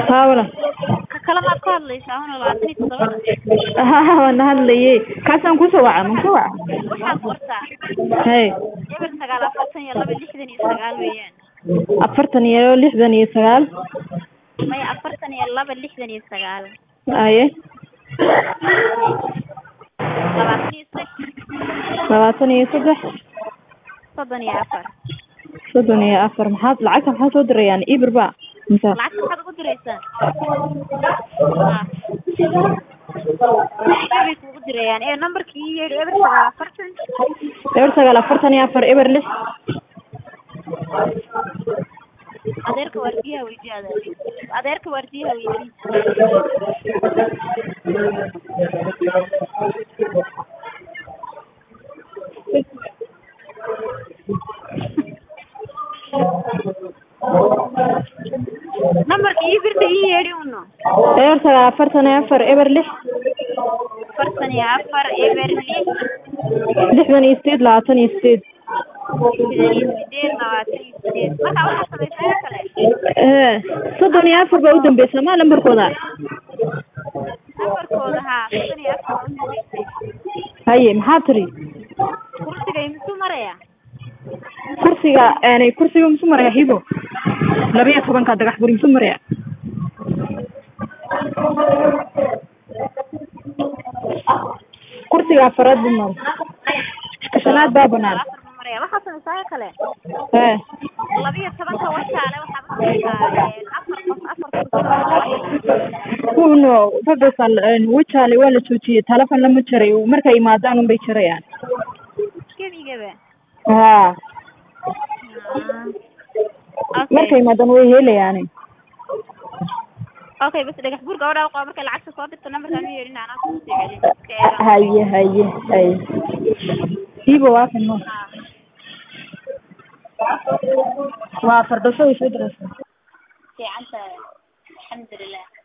haa walaal ka kale maad ka hadlaysaa una labaatan iyo toddoba haa waan hadlayey kaasaan kusoo waca ma kusoo waca waxaad qortaa hay eber sagaal afartan iyo laba lixdan iyo sagaal weeyaan afartan iyo lixdan iyo sagaal maya afartan iyo laba lixdan iyo sagaal aye labaatan iyo sex labaatan iyo saddex soddon iyo afar soddon iyo afar maxaad lacagta maxaa soo dirayaan ibir ba mise lacagta maxaad ugu diraysaa ebay kuugu dirayaan ee numberkii ii yeedhi eber sagaal afartan eber sagaal afartan iyo afar eber lix adeerka waardiyaha weydii adeer adeerka waardiyaha weydii numberka ii birta ii yeedhi uno eber sagaal afartan iyo afar eber lix afartan iyo afar eber lix lixdan iyo sideed labaatan iyo sideed lixdan iyo sideed labaatan iyo sideed marka waxaa samaysaa kale ee soddon iyo afar baa u dambeysa ma lambarkooda numberkooda haa soddon iyo afar waa u dambeysay haye maxaa tiri kursiga imisuu maraya kursiga yani kursiga musu maraya hibo laba iyo tobanka dagax buri musu maraya kursiga afaraad buu mara shanaad baa banaan afar buu maraya waxaa samaysaa kale ee laba iyo tobanka wajaale waxaad samaysaa afar qof afar kursi kuno fafasal wajaale waa la joojiyey telefon lama jaray markay imaadaan unbay jarayaan gebigaba haa okay markay imaadaan way helayaani okay bas dhagax buur gabadha qaba markay lacagta soo dirto numberkaan u yeedhin anaa kusoo celin iska eega haye haye haye hibo waa kan no haa waa fardhasho way soo diraysaa fiican tahay alxamdulilah